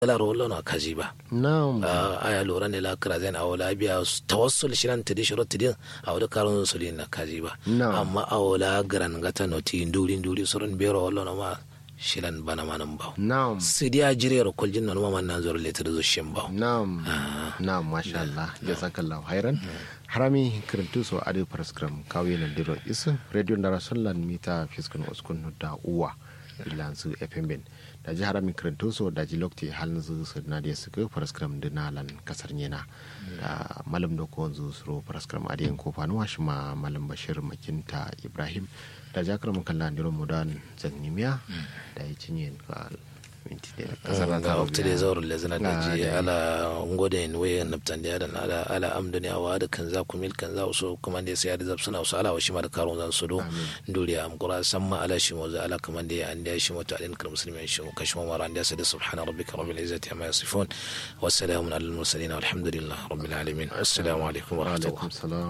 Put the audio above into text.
la rollo na kaji ba na'am aya lura ne la kira zan awla biya tawassul shiran tidi shiro tidi awda karun suli na kaji ba Na'am. amma awla garan gata noti nduri nduri surun bero wallo na ma shilan bana manan ba na'am sidiya jire ro koljin na ma nan zor letir zo shin ba na'am na'am masha Allah jazakallahu khairan harami kirintu so adi paraskram kawi na diro isu radio ndara sollan mita fiskun uskun da uwa ilansu fm ben da ji harami kirintu so da ji lokti halin zu su na da suka paraskram dinalan kasar nyena da malam da ko zu suro paraskram adi yan kofa nuwa shi ma malam bashir makinta ibrahim da jakar mun kallon diro mudan zannimiya da ya cinye ka minti da kasar ga wakti da zaur le zana da ji Ah, ala ngode en we naptan da dan ala ala amdani awa da kan za ku mil kan za so kuma da sai da zabsuna so ala wa shi ma da karun zan su do nduri am qura samma ala shi mo za ala kuma da an da shi mo ta alin kar muslimin shi mo kashmo mara an da sai da subhana rabbika rabbil izzati amma yasifun wa salamun alal mursalin walhamdulillahi rabbil alamin assalamu alaikum wa rahmatullahi alaikum salam